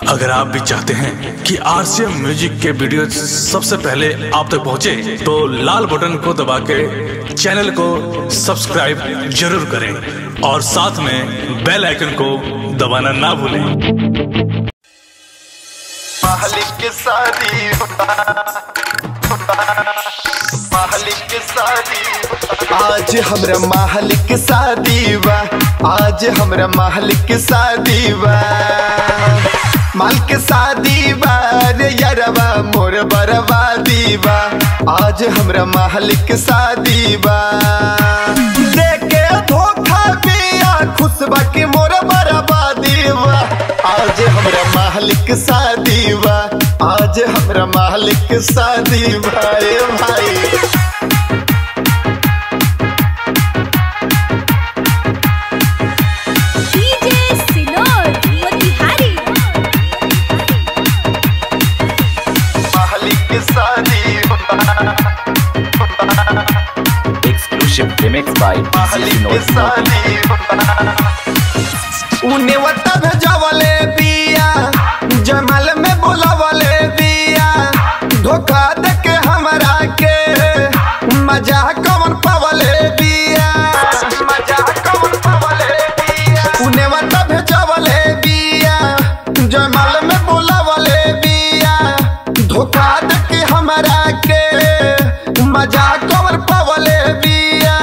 अगर आप भी चाहते हैं कि आरसीएम म्यूजिक के वीडियो सबसे पहले आप तक पहुंचे, तो लाल बटन को दबा के चैनल को सब्सक्राइब जरूर करें और साथ में बेल आइकन को दबाना ना भूलें मालिक की शादी मालिक की शादी आज हमरा मालिक की शादी बा आज हमरा मालिक की शादी बा माल के शादी बा रे यारबा मोर बरबादी बा आज हमरा मालिक की शादी बा देखे धोखा बिया खुश बा कि मोर बरबादी बा आज हमरा मालिक शादी बा आज हमरा मालिक शादी भाई भाई DJ Sinor Motihari मालिक शादी exclusive remix by मालिक Vinod Modi. शादी उने वता भेजवले बिया जमाल में बोलवले बिया धोखा दे के हमरा के मजा कौन पवले बिया मजा कौन पवले बिया उने वता भेजवले बिया जमाल में बोलवले बिया धोखा दे के हमरा के मजा कौन पवले बिया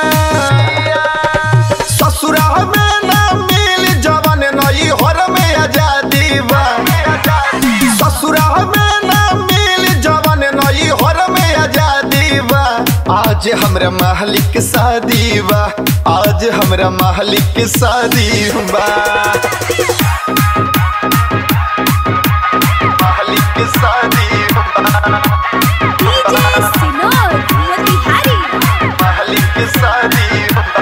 ससुरा में ना मिल जवन नई हर में आजादी बा ससुरा में ना मिल जवन नई हर में आजादी बा आज हमरा मालिक शादी बा आज हमरा मालिक शादी बा मालिक शादी बा DJ Sinor Motihari मालिक शादी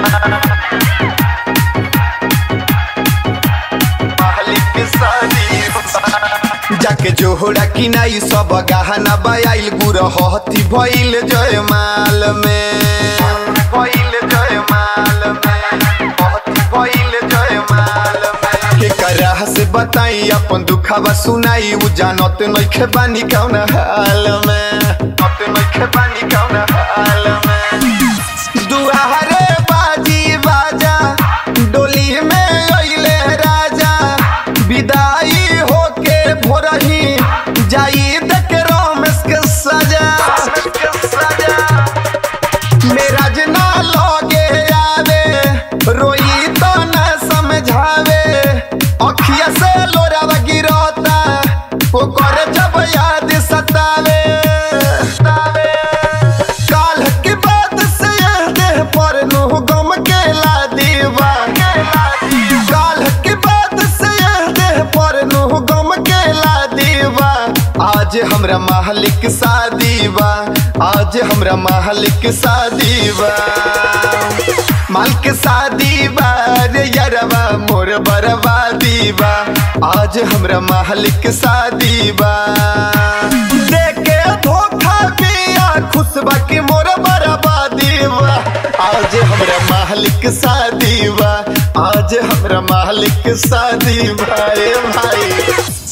मालिक शादी जाके जोहरा किनाई सब गहना बयाइल गुर हथी भइल जयमाल में भइल जयमाल में हथी भइल जयमाल में के करह से बताई अपन दुखावा सुनाई उ जानत नइखे बानी कौन हाल में नत नइखे बानी कौन हाल में दुआरे बाजी बाजा डोली में अइले राजा विदाई होके भोरही जाई देख रमेश के सजा मेरा जना लगे आवे रोई तो न समझावे अखिया से लोरावा गिरता ओकर जब याद सतावे सतावे काल के बाद से यह देह पर नुह गम के ला दीवा काल के बाद से यह देह पर नुह गम के ला दीवा आज हमरा मालिक शादी बा आज हमरा मालिक शादी बा माल के शादी बा रे यारबा मोर बरबादी बा आज हमरा मालिक शादी बा देखे धोखा बिया खुश बा कि मोर बरबादी बा आज हमरा मालिक शादी बा आज हमरा मालिक शादी भाई भाई